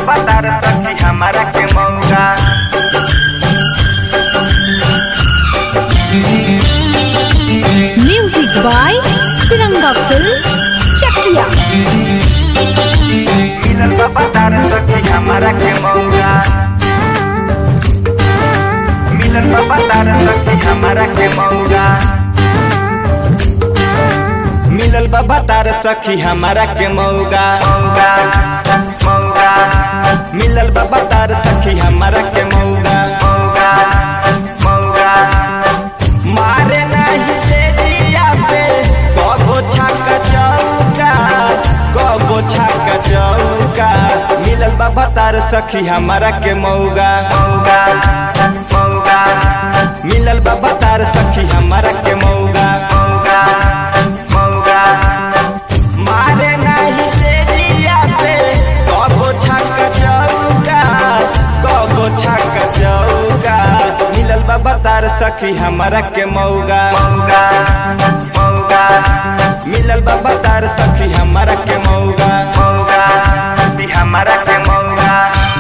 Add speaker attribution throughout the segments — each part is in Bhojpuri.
Speaker 1: बाबा तार सखी हमारा के मौका
Speaker 2: Music by Tiranga Films, Chakia.
Speaker 1: मिलल बाबा तार सखी हमारा के मौका मिलल बाबा तार सखी हमारा के मौका
Speaker 3: मिलल बाबा तार सखी हमारा के मौगा
Speaker 1: मौका मौका
Speaker 3: मिलल बाबा तार सखी हमारा के मौगा
Speaker 1: मौका मौका
Speaker 3: मारे नहीं से दिया पे कबो छाका चौका कबो छाका चौका मिलल बाबा तार सखी हमारा के मौगा
Speaker 1: मौका मौका
Speaker 3: मिलल बाबा तार सखी हमारा के मौगा
Speaker 1: मौका मौका
Speaker 3: मारे नहीं से दिया पे कबो छाका चौका कबो छाका चौका मिलल बाबा तार सखी हमारा के मौगा
Speaker 1: मौका मौका
Speaker 3: मिलल बाबा तार सखी हमारा के मौगा
Speaker 1: मौका दी हमारा के मौका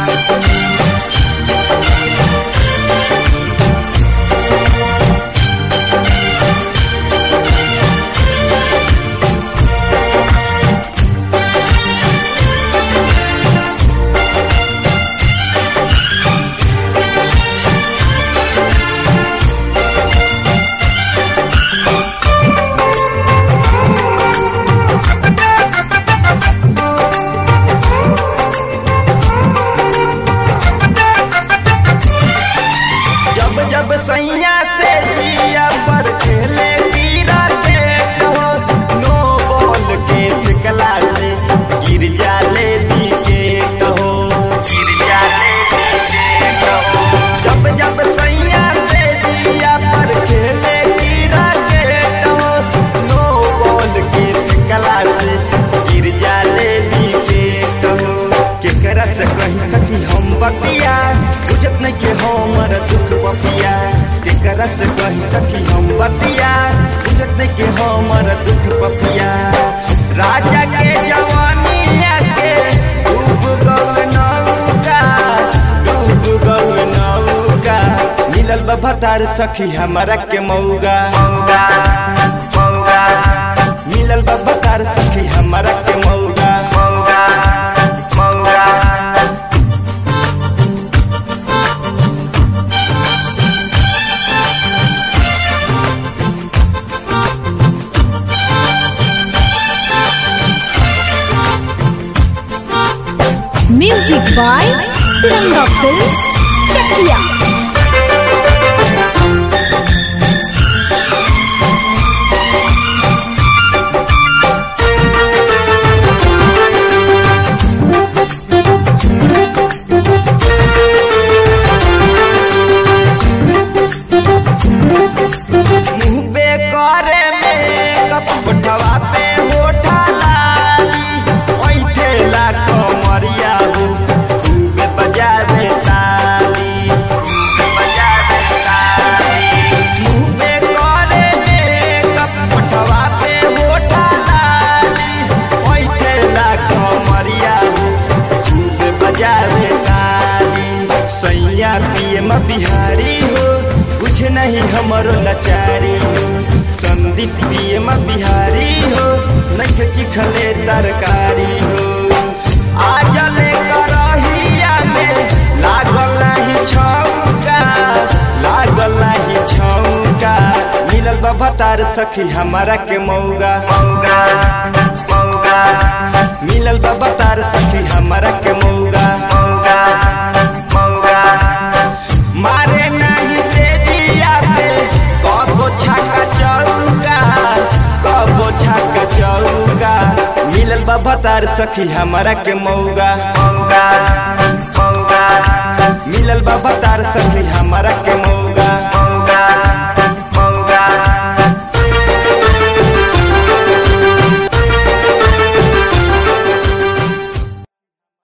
Speaker 3: जब जब सैया से जिया पर खेले गिरा के कहो नो बॉल के चिकला से गिर जाले भी के कहो
Speaker 1: गिर जाले पीछे कहो
Speaker 3: जब जब सैया से जिया पर खेले गिरा के कहो नो बॉल के चिकला से गिर जाले भी के कहो केकरा से कही सकी हम बतिया बुझत नहीं के हमर दुख बपिया केकरा से कही सकी हम बतिया बुझत नहीं के हमर दुख बपिया राजा के जवानिया के डूब गल नौका डूब गल नौका मिलल बाबा तार सखी हमारा के मौगा
Speaker 1: मौका मौका
Speaker 3: मिलल बाबा तार सखी हमारा के मौगा
Speaker 1: मौका मौका
Speaker 2: Music by Tiranga Films, Chakia.
Speaker 3: मुँह पे करे में कपटवा पे होठा लाली ओइठे ला कमरिया हो खूब बजावे ताली खूब बजावे ताली मुँह पे करे में कपटवा पे होठा लाली ओइठे ला कमरिया हो खूब बजावे ताली सैया पियम बिहारी हो कुछ नहीं हमरो लाचारी हो संदीप पियम बिहारी हो नहीं चिखले तरकारी हो आज ले करहिया में लागल नहीं छौका लागल नहीं छौका मिलल बाबा तार सखी हमारा के मौगा
Speaker 1: मौका मौका
Speaker 3: मिलल बाबा तार सखी हमारा के मौगा
Speaker 1: मौका मौका
Speaker 3: मारे नहीं से दिया पे कबो छाका चौका कबो छाका चौका मिलल बाबा तार सखी हमारा के मौगा
Speaker 1: मौका मौका
Speaker 3: मिलल बाबा तार सखी हमारा के मौगा